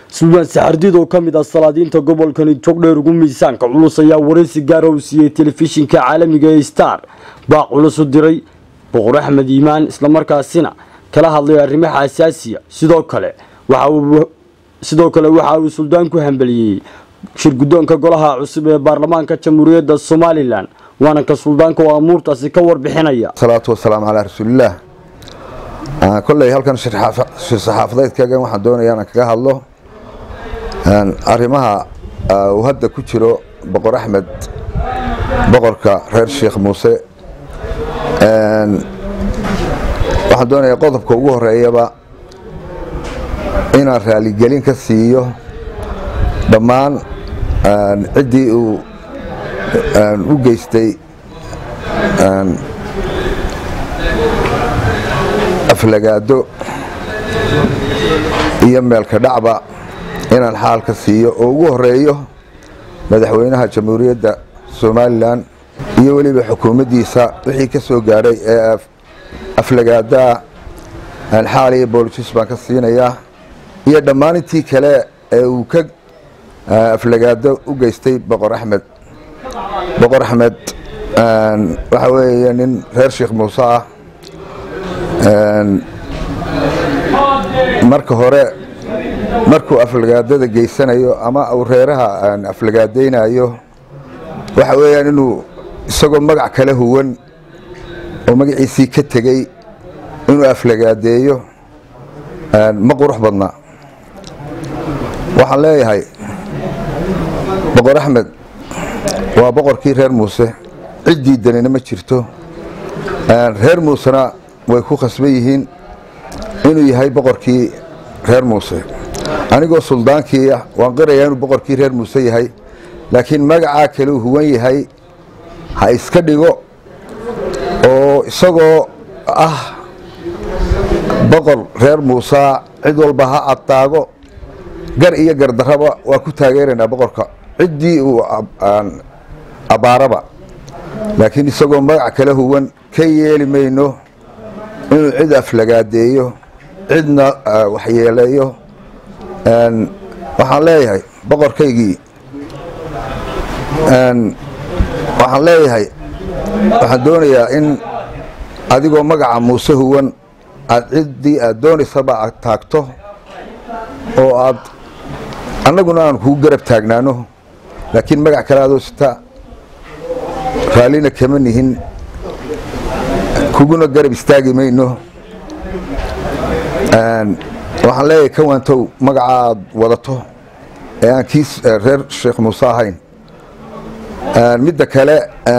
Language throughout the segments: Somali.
suldaan saxardiid oo ka mid ah salaadiinta gobolkani jogdheer ugu miisaanka culus ayaa waraysi gaara uu siiyey telefishinka caalamiga ee star baaq culus u diray boqor axmed iimaan islamarkaasina kala hadlay arrimaha asaasiya sidoo kale sidoo kale waxa uu suldaan ku hambeliyey shirguddoonka golaha cusub ee baarlamaanka jamhuuriyadda somalilan waana ka suldaanka oo amuurtaasi ka warbixinaya salaatu wasalaamu calaa rasuulillaah kolley halkan shir saxaafadeedkaagan waxaan doonayaa inaan kaga hadlo arrimaha uu hadda ku jiro boqor axmed boqorka reer sheekh muuse waxaan doonayaa qodobka ugu horeeyaba inaan raaligelin ka siiyo dhammaan ciddii uu u geystay aflagaado iyo meelka dhacba inaan xaal ka siiyo oo ugu horeeyo madaxweynaha jamhuuriyadda somalilan iyo weliba xukuumaddiisa wixii ka soo gaadhay ee aflagaadaa xaal iyo boolisis baan ka siinayaa iyo dhammaan intii kale ee uu ka aflagaado u geystay boqor axmed boqor axmed waxa weeye nin reer sheekh muuse ah marka hore markuu aflagaadada geysanayo ama uu reeraha aflagaadaynayo waxa weeyaan inuu isagoo magac kala huwan oo magaciisii ka tegey inuu aflagaadeeyo ma qurux badna waxaan leeyahay boqor axmed waa boqorkii reer muuse ciddii danina ma jirto reer muusena way ku khasban yihiin inuu yahay boqorkii reer muuse anigoo suldaankii ah waan qirayaa inuu boqorkii reer muuse yahay laakiin magacaa kale uu huwan yahay ha iska dhigo oo isagoo ah boqor reer muusa cid walba ha adtaago gar iyo gardarraba waa ku taageeraynaa boqorka ciddii uu abbaaraba laakiin isagoo magac kala huwan ka yeeli mayno inuu cid aflagaadeeyo cidna waxyeeleeyo waxaan leeyahay boqorkaygii waxaan leeyahay waxaan doonayaa in adigoo magaca muuse huwan aad ciddii aad doonaysaba aad taagto oo aad annaguna aan kugu garab taagnaano laakiin magac kale adoo sita raallina kama nihin kuguna garab istaagi mayno waxaan leeyahay ka waantow magaca aad wadato ee aan kii reer sheekh muuse ahayn midda kale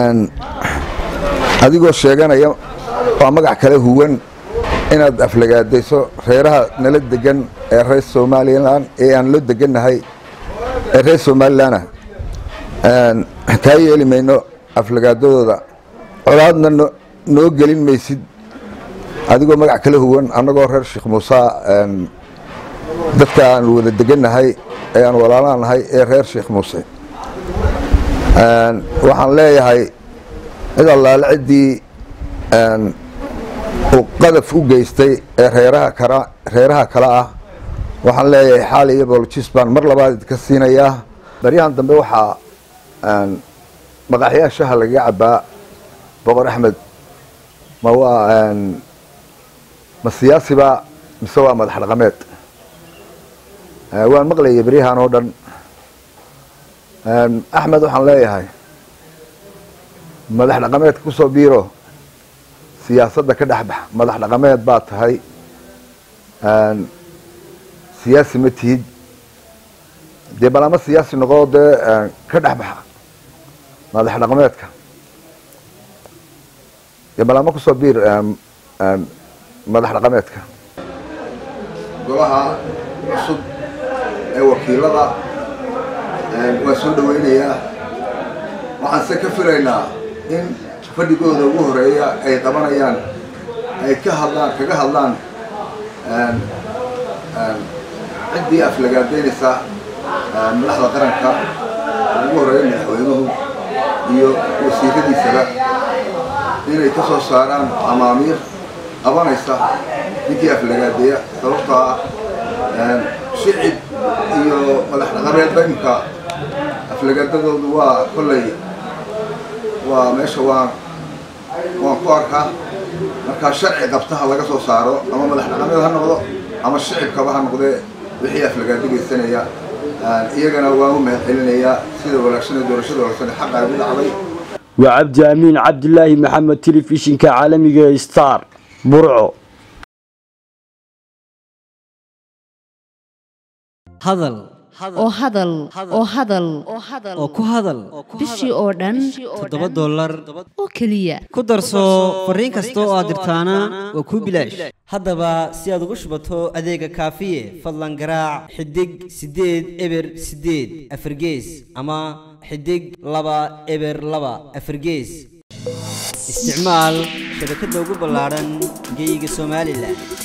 adigoo sheeganaya waa magac kale huwan inaad aflagaadayso reeraha nala degan ee reer somalilan ee aan loo degannahay ee reer somalilanah kaa yeeli mayno aflagaadadooda colaadna noo gelin maysid adigoo magac kala huwan annagoo reer sheekh muuse dadka aan wada degannahay ee aan walaalaanahay ee reer sheekh muuse waxaan leeyahay cid allaale ciddii uu qadaf u geystay ee reeraha reeraha kale ah waxaan leeyahay xaal iyo bolojis baan mar labaad idinka siinayaa baryahan dambe waxaa maqaxyaha shaha lagaga cabaa boqor axmed ma waa ma siyaasiba mise waa madax dhaqameed waan maqlayay beryahan oo dhan axmed waxaan leeyahay madax dhaqameedka kusoo biiro siyaasadda ka dhex bax madax dhaqameed baad tahay siyaasi ma tihid dee balama siyaasi noqo dee ka dhex baxa madax dhaqameedka dee balama kusoo biir madax dhaqameedka golaha cusub ee wakiilada waa soo dhaweynayaa waxaan se ka filaynaa in fadhigooda ugu horeeya ay qabanayaan ay ka hadlaan kaga hadlaan ciddii aflagaadaynaysa madaxda qaranka ugu horeeya madaxweynuhu iyo wasiiradiisaba inay ka soo saaraan amaamiir qabanaysa ninkii aflagaadeeya sababtoo ah shicib iyo madax dhaqameedba imka aflagaadadoodu waa kolley waa meesha waan waan ku arkaa markaa sharci qabtaha laga soo saaro ama madax dhaqameed ha noqdo ama shicibkaba ha noqdee wixii aflagaado geysanaya iyagana waan u mahad celinayaa sida wanaagsanee doorashada wanaagsan xaqa ay u dhacday waa cabdi amiin cabdilaahi maxamed telefishinka caalamiga ee star burco hadal oo hadal oo hadal oo ku hadal bishii oo dhan toddoba dollar oo keliya ku darso fariin kasta oo aad dirtaana waa kuu bilaash haddaba si aad ugu shubato adeega kaafiye fadlan garaac xidig siddeed eber siddeed afargees ama xidig laba eber laba afargees isticmaal shabakadda ugu ballaadhan geeyiga somalilan